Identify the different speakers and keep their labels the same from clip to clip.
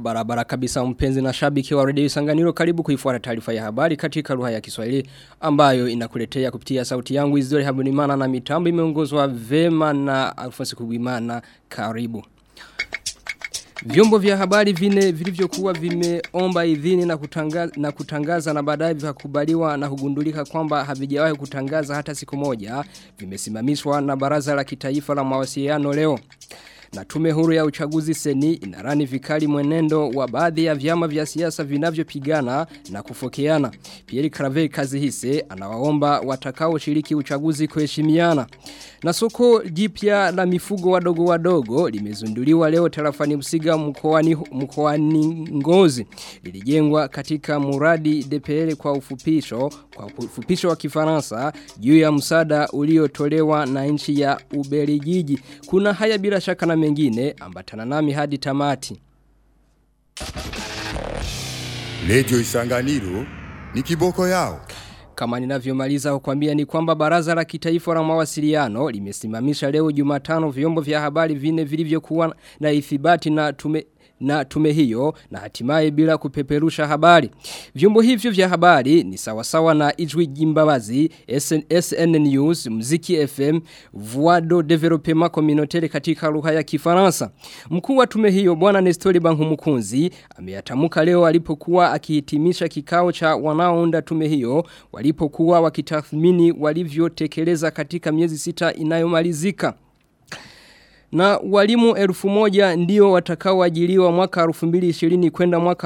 Speaker 1: Barabara kabisa mpenzi na shabiki wa redio Isanganiro karibu kuifuata taarifa ya habari katika lugha ya Kiswahili ambayo inakuletea kupitia sauti yangu Isidore Habunimana na mitambo imeongozwa vema na Alfonso Kubimana karibu. Vyombo vya habari vine vilivyokuwa vimeomba idhini na kutangaza na, kutangaza na baadaye vikakubaliwa na kugundulika kwamba havijawahi kutangaza hata siku moja vimesimamishwa na Baraza la Kitaifa la Mawasiliano leo. Na tume huru ya uchaguzi seni inarani vikali mwenendo wa baadhi ya vyama vya siasa vinavyopigana na kufokeana. Pierre Claver Kazihise anawaomba watakao shiriki uchaguzi kuheshimiana. Na soko jipya la mifugo wadogo wadogo limezunduliwa leo tarafani Msiga mkoani mkoani Ngozi. Lilijengwa katika muradi DPL kwa ufupisho kwa ufupisho wa Kifaransa juu ya msada uliotolewa na nchi ya Ubelgiji. Kuna haya bila shaka na mengine ambatana nami hadi tamati.
Speaker 2: Radio Isanganiro ni kiboko yao.
Speaker 1: Kama ninavyomaliza kukwambia ni kwamba baraza la kitaifa la mawasiliano limesimamisha leo Jumatano vyombo vya habari vine vilivyokuwa na ithibati na tume na tume hiyo na hatimaye bila kupeperusha habari. Vyombo hivyo vya habari ni sawasawa na Ijwi Jimbabazi, SN, SN News, Mziki FM, Vuado Development Communautaire katika lugha ya Kifaransa. Mkuu wa tume hiyo Bwana Nestori Bankumukunzi ameyatamuka leo alipokuwa akihitimisha kikao cha wanaounda tume hiyo walipokuwa wakitathmini walivyotekeleza katika miezi sita inayomalizika. Na walimu elfu moja ndio watakao ajiliwa mwaka 2020 kwenda mwaka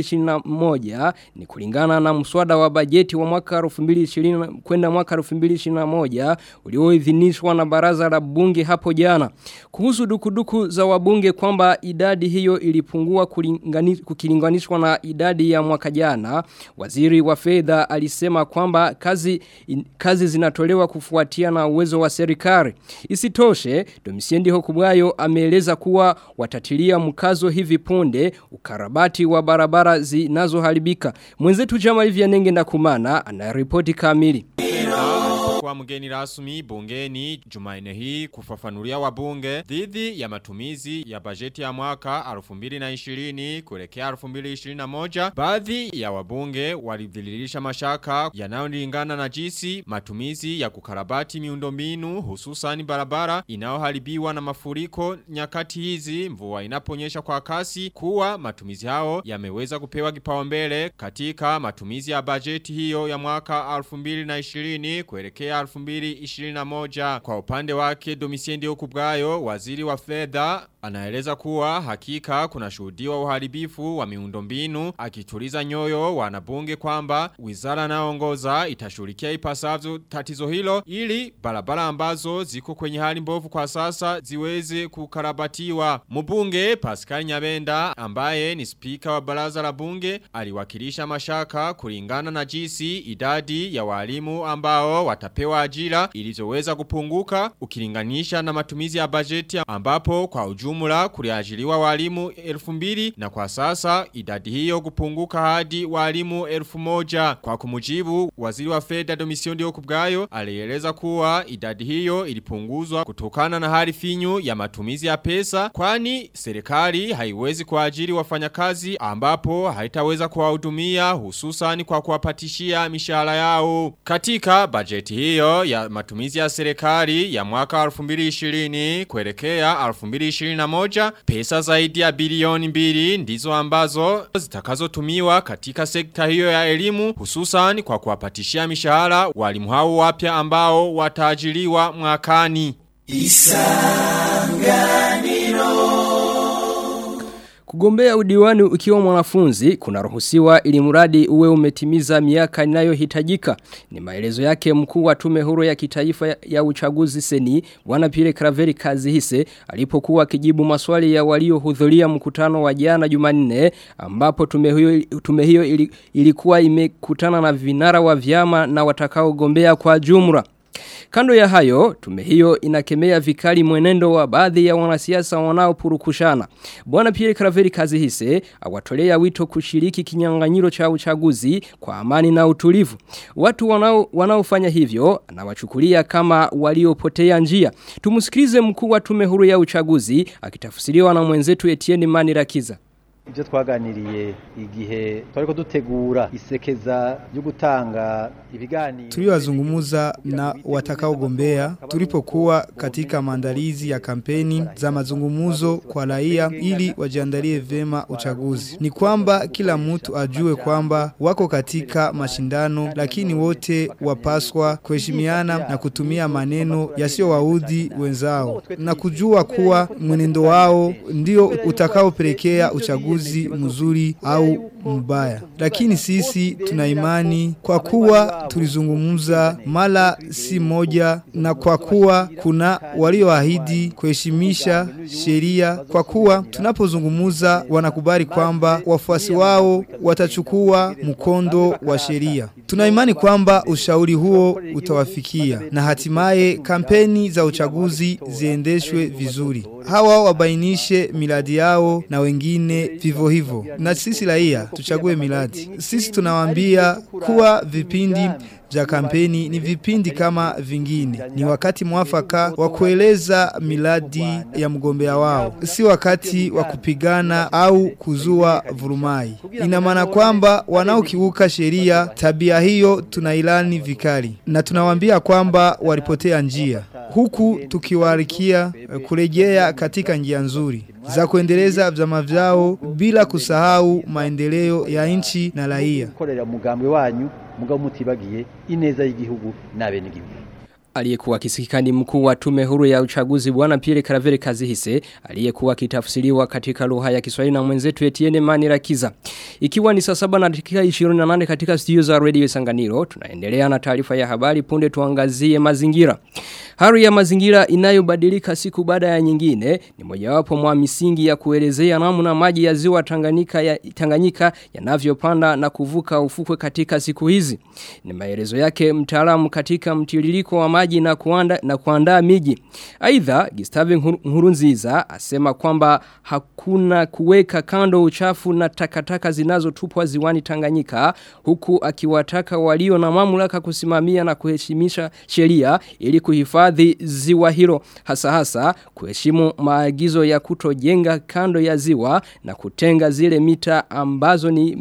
Speaker 1: 2021 ni kulingana na mswada wa bajeti wa mwaka 2020 kwenda mwaka 2021 ulioidhinishwa na baraza la bunge hapo jana. Kuhusu dukuduku za wabunge kwamba idadi hiyo ilipungua kukilinganishwa na idadi ya mwaka jana, waziri wa fedha alisema kwamba kazi, in, kazi zinatolewa kufuatia na uwezo wa serikali. Isitoshe, Domisiendi Hoku Kubwayo ameeleza kuwa watatilia mkazo hivi punde ukarabati wa barabara zinazoharibika. Mwenzetu Jamal Vyanenge na Kumana anaripoti kamili.
Speaker 3: Kwa mgeni rasmi bungeni Jumaine hii kufafanulia wabunge dhidi ya matumizi ya bajeti ya mwaka 2020 kuelekea 2021 baadhi ya wabunge walidhililisha mashaka yanayolingana na jinsi matumizi ya kukarabati miundombinu hususan barabara inayoharibiwa na mafuriko nyakati hizi mvua inaponyesha kwa kasi kuwa matumizi hao yameweza kupewa kipaumbele katika matumizi ya bajeti hiyo ya mwaka 2020 kuelekea 2021 kwa upande wake Domisiendi Okubwayo waziri wa fedha anaeleza kuwa hakika kuna shuhudiwa uharibifu wa miundombinu akituliza nyoyo wanabunge kwamba wizara naongoza itashughulikia ipasavyo tatizo hilo ili barabara ambazo ziko kwenye hali mbovu kwa sasa ziweze kukarabatiwa. Mbunge Pascal Nyabenda ambaye ni spika wa baraza la bunge aliwakilisha mashaka kulingana na jinsi idadi ya walimu ambao watapewa ajira ilizoweza kupunguka ukilinganisha na matumizi ya bajeti ambapo kwa ujumla kuliajiriwa walimu elfu mbili na kwa sasa idadi hiyo kupunguka hadi walimu elfu moja. Kwa kumujibu waziri wa fedha Domision Dio Kubgayo alieleza kuwa idadi hiyo ilipunguzwa kutokana na hali finyu ya matumizi ya pesa kwani serikali haiwezi kuajiri wafanyakazi ambapo haitaweza kuwahudumia hususan kwa kuwapatishia mishahara yao. Katika bajeti hiyo ya matumizi ya serikali ya mwaka 2020 kuelekea 2021 pesa zaidi ya bilioni mbili ndizo ambazo zitakazotumiwa katika sekta hiyo ya elimu hususan kwa kuwapatishia mishahara walimu hao wapya ambao wataajiriwa mwakani. Isanganiro
Speaker 1: Kugombea udiwani ukiwa mwanafunzi kunaruhusiwa ili mradi uwe umetimiza miaka inayohitajika. Ni maelezo yake mkuu wa tume huru ya kitaifa ya uchaguzi seni Bwana Pire Kraveri Kazihise alipokuwa akijibu maswali ya waliohudhuria mkutano wa jana Jumanne ambapo tume hiyo tume hiyo ilikuwa imekutana na vinara wa vyama na watakaogombea kwa jumla. Kando ya hayo, tume hiyo inakemea vikali mwenendo wa baadhi ya wanasiasa wanaopurukushana. Bwana Pierre Caraveri Kazihise awatolea wito kushiriki kinyang'anyiro cha uchaguzi kwa amani na utulivu. Watu wanao wanaofanya hivyo anawachukulia kama waliopotea njia. Tumusikilize mkuu wa tume huru ya uchaguzi akitafsiriwa na mwenzetu Etienne Manirakiza.
Speaker 4: ibyo twaganiriye igihe twariko dutegura isekeza ryo gutanga ibiganiro
Speaker 5: tuliwazungumuza na watakaogombea tulipokuwa katika maandalizi ya kampeni za mazungumuzo kwa raia ili wajiandalie vema uchaguzi. Ni kwamba kila mtu ajue kwamba wako katika mashindano, lakini wote wapaswa kuheshimiana na kutumia maneno yasiyowaudhi wenzao na kujua kuwa mwenendo wao ndio utakaopelekea uchaguzi mzuri au mbaya. Lakini sisi tuna imani kwa kuwa tulizungumza mara si moja na kwa kuwa kuna walioahidi kuheshimisha sheria kwa kuwa tunapozungumza wanakubali kwamba wafuasi wao watachukua mkondo wa sheria. Tuna imani kwamba ushauri huo utawafikia na hatimaye kampeni za uchaguzi ziendeshwe vizuri. Hawa wabainishe miradi yao na wengine vivyo hivyo. Na sisi raia tuchague miradi. Sisi tunawaambia kuwa vipindi vya kampeni ni vipindi kama vingine. Ni wakati mwafaka wa kueleza miradi ya mgombea wao, si wakati wa kupigana au kuzua vurumai. Ina maana kwamba wanaokiuka sheria, tabia hiyo tunailani vikali na tunawaambia kwamba walipotea njia, huku tukiwarikia kurejea katika njia nzuri za kuendeleza vyama vyao bila kusahau maendeleo ya nchi na raia.
Speaker 4: gukorera mugambwe wanyu mugabo mutibagiye ineza y'igihugu n'abenegihugu
Speaker 1: Aliyekuwa kisikikani mkuu wa tume huru ya uchaguzi bwana Pierre Caravere Kazihise aliyekuwa kitafsiriwa katika lugha ya Kiswahili na mwenzetu Etienne Manirakiza. Ikiwa ni saa saba na dakika 28 katika studio za Radio Sanganiro, tunaendelea na taarifa ya habari punde tuangazie mazingira. Hali ya mazingira inayobadilika siku baada ya nyingine ni mojawapo mwa misingi ya kuelezea namna maji ya ziwa Tanganyika ya Tanganyika yanavyopanda na kuvuka ufukwe katika siku hizi. Ni maelezo yake mtaalamu katika mtiririko wa maji na kuanda na kuandaa miji. Aidha Gustave Nkurunziza asema kwamba hakuna kuweka kando uchafu na takataka zinazotupwa ziwani Tanganyika huku akiwataka walio na mamlaka kusimamia na kuheshimisha sheria ili kuhifadhi ziwa hilo hasa hasa kuheshimu maagizo ya kutojenga kando ya ziwa na kutenga zile mita ambazo ni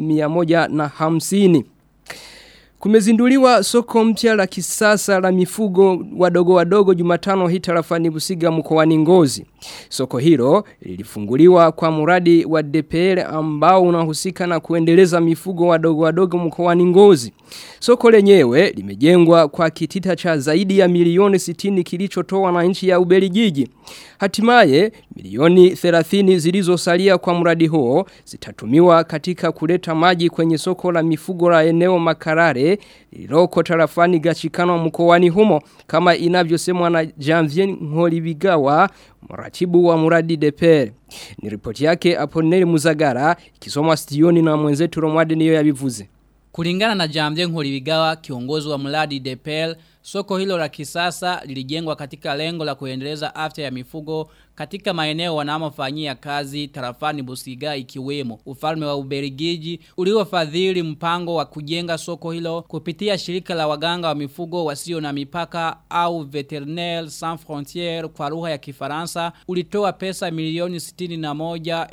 Speaker 1: 150. Kumezinduliwa soko mpya la kisasa la mifugo wadogo wadogo Jumatano hii tarafani Busiga mkoani Ngozi. Soko hilo lilifunguliwa kwa muradi wa DPL ambao unahusika na kuendeleza mifugo wadogo wadogo mkoani Ngozi. Soko lenyewe limejengwa kwa kitita cha zaidi ya milioni 60 kilichotoa na nchi ya Ubelgiji. Hatimaye milioni 30 zilizosalia kwa mradi huo zitatumiwa katika kuleta maji kwenye soko la mifugo la eneo Makarare lililoko tarafani Gachikano mkoani humo kama inavyosemwa na Janvier Nkolibigawa mratibu wa muradi DPR. Ni ripoti yake Aponeli Muzagara ikisomwa studioni na mwenzetu Romwade niyo yabivuze.
Speaker 6: Kulingana na Jamje Nkolibigawa kiongozi wa mradi DPL, soko hilo la kisasa lilijengwa katika lengo la kuendeleza afya ya mifugo katika maeneo wanamofanyia kazi tarafani Busiga ikiwemo ufalme wa Ubelgiji uliofadhili mpango wa kujenga soko hilo kupitia shirika la waganga wa mifugo wasio na mipaka au Veterinaire Sans Frontières kwa lugha ya Kifaransa ulitoa pesa milioni 61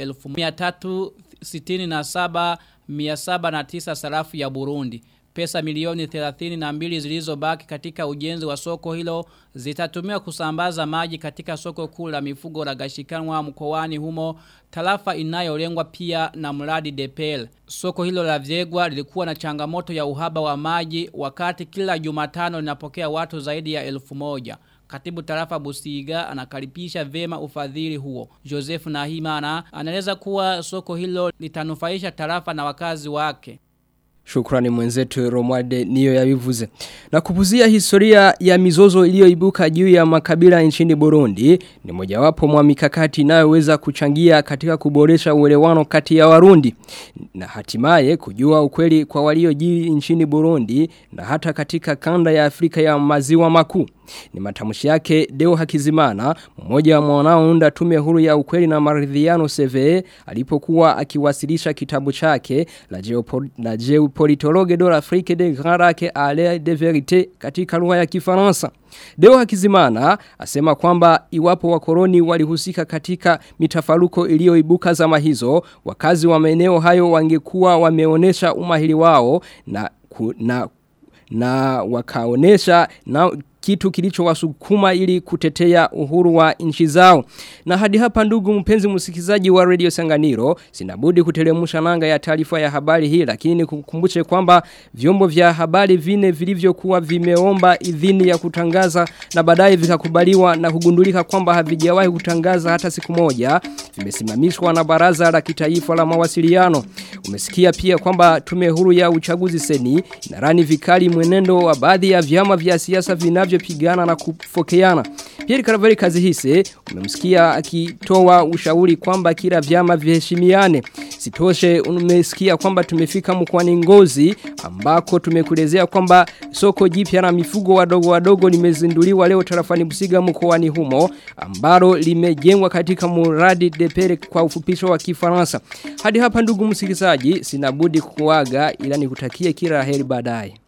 Speaker 6: 1367 709 sarafu ya Burundi. Pesa milioni 32 zilizobaki katika ujenzi wa soko hilo zitatumiwa kusambaza maji katika soko kuu la mifugo la Gashikanwa mkoani humo tarafa inayolengwa pia na mradi DPL. Soko hilo la Vyegwa lilikuwa na changamoto ya uhaba wa maji wakati kila Jumatano linapokea watu zaidi ya elfu moja. Katibu tarafa Busiga anakaripisha vema ufadhili huo. Joseph Nahimana anaeleza kuwa soko hilo litanufaisha tarafa na wakazi wake.
Speaker 1: Shukrani mwenzetu Romwade niyo yabivuze. Na kupuzia historia ya mizozo iliyoibuka juu ya makabila nchini Burundi ni mojawapo mwa mikakati inayoweza kuchangia katika kuboresha uelewano kati ya Warundi na hatimaye kujua ukweli kwa waliojiri nchini Burundi na hata katika kanda ya Afrika ya maziwa makuu. Ni matamshi yake Deo Hakizimana, mmoja wa wanaounda tume huru ya ukweli na maridhiano CVE alipokuwa akiwasilisha kitabu chake la, Geopol la Geopolitologue de l'Afrique de Grand Lac à l'air de vérité katika lugha ya Kifaransa. Deo Hakizimana asema kwamba iwapo wakoloni walihusika katika mitafaruko iliyoibuka zama hizo, wakazi wa maeneo hayo wangekuwa wameonesha umahiri wao na ku, na na wakaonesha na kitu kilichowasukuma ili kutetea uhuru wa nchi zao. Na hadi hapa ndugu mpenzi msikizaji wa Radio Sanganiro, sinabudi kutelemusha nanga ya taarifa ya habari hii lakini kukumbushe kwamba vyombo vya habari vine vilivyokuwa vimeomba idhini ya kutangaza na baadaye vikakubaliwa na kugundulika kwamba havijawahi kutangaza hata siku moja, vimesimamishwa na Baraza la Kitaifa la Mawasiliano. Umesikia pia kwamba tume huru ya uchaguzi seni inarani vikali mwenendo wa baadhi ya vyama vya siasa vinavyo vinavyopigana na kufokeana. Pierre Caraveri kazi hise umemsikia akitoa ushauri kwamba kila vyama viheshimiane. Sitoshe umesikia kwamba tumefika mkoani Ngozi ambako tumekulezea kwamba soko jipya na mifugo wadogo wadogo limezinduliwa leo tarafani Busiga mkoani humo ambalo limejengwa katika muradi depere kwa ufupisho wa Kifaransa. Hadi hapa ndugu msikilizaji sinabudi kukuaga ila nikutakie kila heri baadaye.